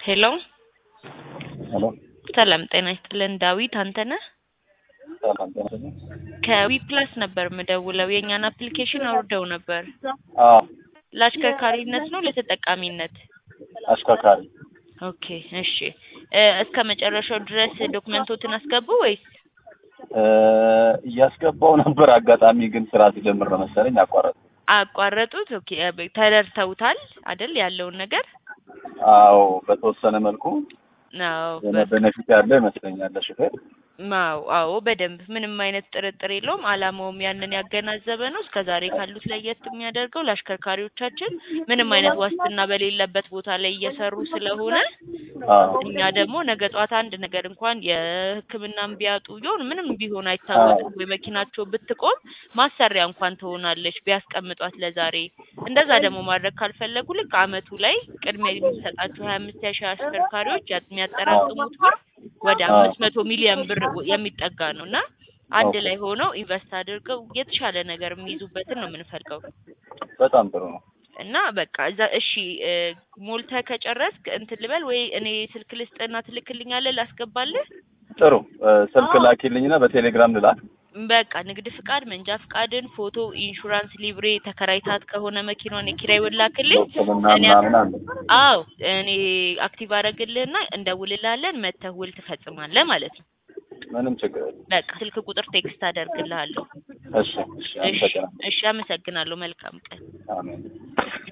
ሄሎ ሄሎ ሰላም ጤና ይስጥልን። ዳዊት አንተነህ ሰላም ጤና ይስጥልኝ። ከዊ ፕላስ ነበር የምደውለው። የእኛን አፕሊኬሽን አውርደው ነበር። አዎ ለአሽከርካሪነት ነው ለተጠቃሚነት? አሽከርካሪ ኦኬ እሺ። እ እስከ መጨረሻው ድረስ ዶክመንቶትን አስገቡ ወይስ? እ እያስገባው ነበር። አጋጣሚ ግን ስራ ሲጀምር ነው መሰለኝ አቋረጥ። አቋረጡት? ኦኬ እ ተረድተውታል አይደል ያለውን ነገር? አዎ በተወሰነ መልኩ አዎ የሆነ ቤኔፊት ያለው ይመስለኛል ለሹፌር። አዎ አዎ በደንብ ምንም አይነት ጥርጥር የለውም። አላማውም ያንን ያገናዘበ ነው። እስከ ዛሬ ካሉት ለየት የሚያደርገው ለአሽከርካሪዎቻችን ምንም አይነት ዋስትና በሌለበት ቦታ ላይ እየሰሩ ስለሆነ አዎ እኛ ደግሞ ነገ ጧት አንድ ነገር እንኳን የሕክምናም ቢያጡ ይሆን ምንም ቢሆን አይታወቅም ወይ መኪናቸው ብትቆም ማሰሪያ እንኳን ትሆናለች ቢያስቀምጧት ለዛሬ። እንደዛ ደግሞ ማድረግ ካልፈለጉ ልክ አመቱ ላይ ቅድሚያ የሚሰጣቸው ሀያ አምስት ሺህ አሽከርካሪዎች ያ- የሚያጠራቅሙት ብር ወደ አዎ። አምስት መቶ ሚሊዮን ብር የሚጠጋ ነው እና አንድ ላይ ሆነው ኢንቨስት አድርገው የተሻለ ነገር የሚይዙበትን ነው የምንፈልገው። በጣም ጥሩ ነው። እና በቃ እዛ እሺ እ ሞልተህ ከጨረስክ እንትን ልበል ወይ እኔ ስልክ ልስጥና ትልክልኛለህ ላስገባልህ? ጥሩ እ ስልክ ላኪልኝና በቴሌግራም ልላክ። በቃ ንግድ ፍቃድ፣ መንጃ ፍቃድን፣ ፎቶ፣ ኢንሹራንስ፣ ሊብሬ ተከራይታት ከሆነ መኪናውን የኪራይ ውል ላክልኝ። ሕክምና እኔ ምናምን አለ። አዎ እኔ አክቲቭ አደርግልህና እንደውልልሃለን መተህ ውል ትፈጽማለህ ማለት ነው። ምንም ችግር የለም። በቃ ስልክ ቁጥር ቴክስት አደርግልሃለሁ። እሺ እሺ እሺ አመሰግናለሁ። እሺ፣ አመሰግናለሁ። መልካም ቀን። አሜን